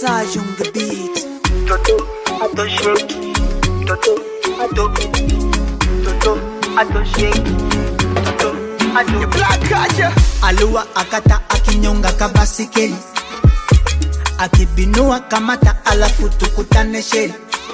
Sage on the beat. Toto, ato shake. Toto, ato. Toto, ato shake. Toto, ato. Black Kaja. Alua akata akinyonga kabasikeli akibinua kamata alafu tukutane sheli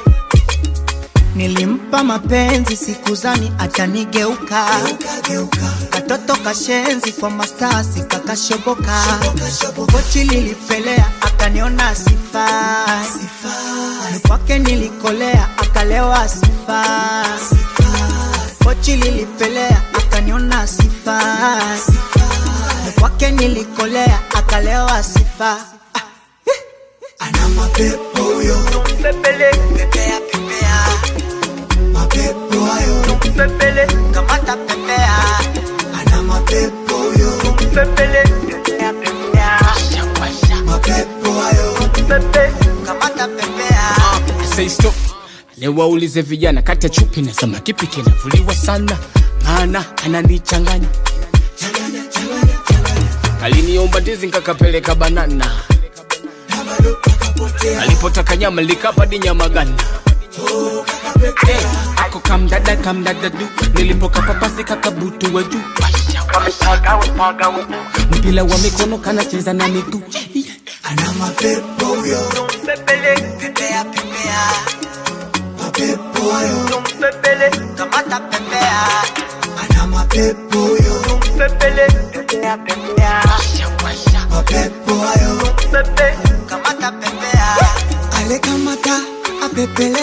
Nilimpa mapenzi sikuzani atanigeuka katoto kashenzi kwa mastasi kakashoboka kochi lilipelea akaniona sifai ni kwake nilikolea akalewa sifai kochi lilipelea akaniona sifai ni kwake nilikolea akalewa sifai ana mapepo huyo Pepele, pepea pepea mapepo hayo pepele, kamata pepea ana mapepo huyo pepele. Pepea, pepea. mapepo hayo Pepe. kamata pepea Say stop. Niwaulize vijana kati ya chupi na samaki kipi kinavuliwa sana, maana ananichanganya. Aliniomba ndizi nkakapeleka banana, alipotaka nyama likapadi nyama gana. Eh, ako kamdada kamdada du, nilipokapapasi kakabutu wa juu. Kamepagawa, pagawa. Mpila wa mikono kanacheza na miguu. ana mapepo huyo Pepele, pepea pepea mapepo hayo pepele, kamata pepea ana mapepo huyo pepele. Pepea, pepea. mapepo hayo Pepe. kamata pepea ale kamata apepele